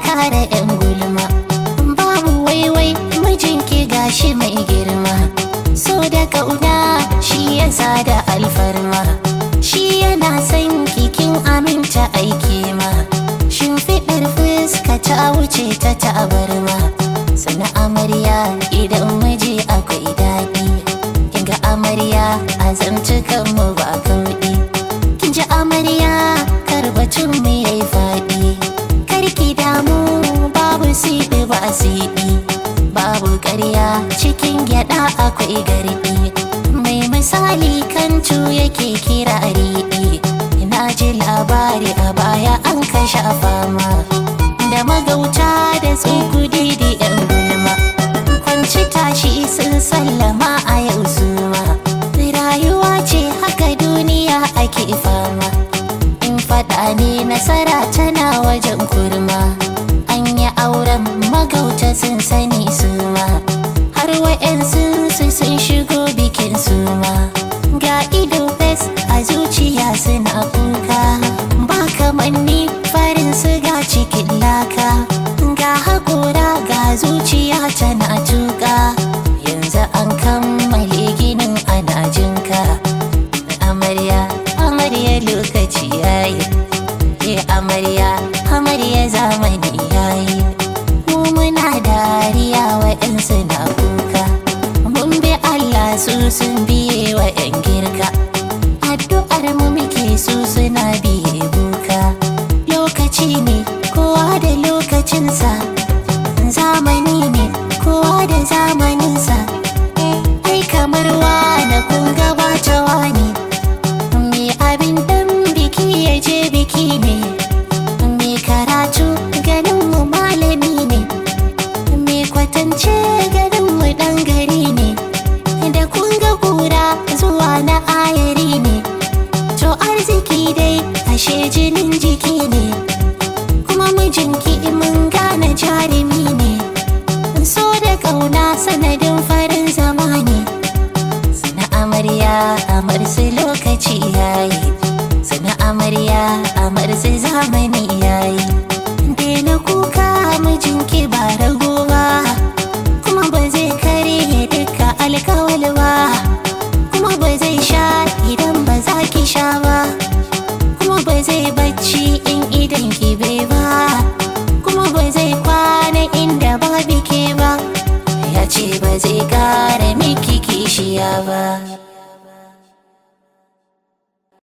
kare yan gulma babu waiwai mijinki gashi mai girma so da kauna shi yasa da alfarma shi yana son kikin aminta aiki ma shimfiɗar fuska ta wuce ta tabarma sana amarya idan miji akwai daɗi kinga amarya a zantukan mu ba kauɗi kin ji amarya karbacin mu yayi faɗi karki damu babu siɗi ba siɗi babu ƙarya cikin gyaɗa akwai garɗi mai misali kancu yake kira riɗi na ji labari a baya an kashe fama da magauta da tsukudi da yan gulma kwanci tashi sun sallama a yau suma rayuwa ce haka duniya ake fama in faɗa ne nasara tana wajen kurma an yi auren magauta sun sani suma har wa'yansu su sun shigo bikin suma ga ido fes a zuciya suna kuka ba kamanni farin siga cikin laka ga haƙora ga zuciya tana tuka yanzu an kammale ginin ana jinka amarya amarya lokaci yayi ke amarya amarya zamani yayi mu muna dariya waɗansu na kuka mun bi Allah su sun biye wa 'yan girka addu'ar mu muke su suna biye buka lokaci ne kowa da lokacinsa zamani ne kowa da zamaninsa ai kamar wane kun gabata wani me abin dan biki ya je biki ne me karatu ganin mu malami ne me kwatance ganin mu dan gari ne da kun ga kura zuwa na ayari ne to arziki dai ashe jinin jiki ne kuma mijinki mun gane jarumi ne so da kauna sanadin farin zamani sana amarya amar su lokaci yayi sana amarya amar su zamani yayi daina kuka mijinki ba rago ba kuma ba zai kare duka alkawal ba kuma ba zai sha idan ba za ki sha ba kuma ba zai bacci in idan ki bai ba kuma ba zai kwana inda ba bike ba ya ce ba zai kara miki kishiya ba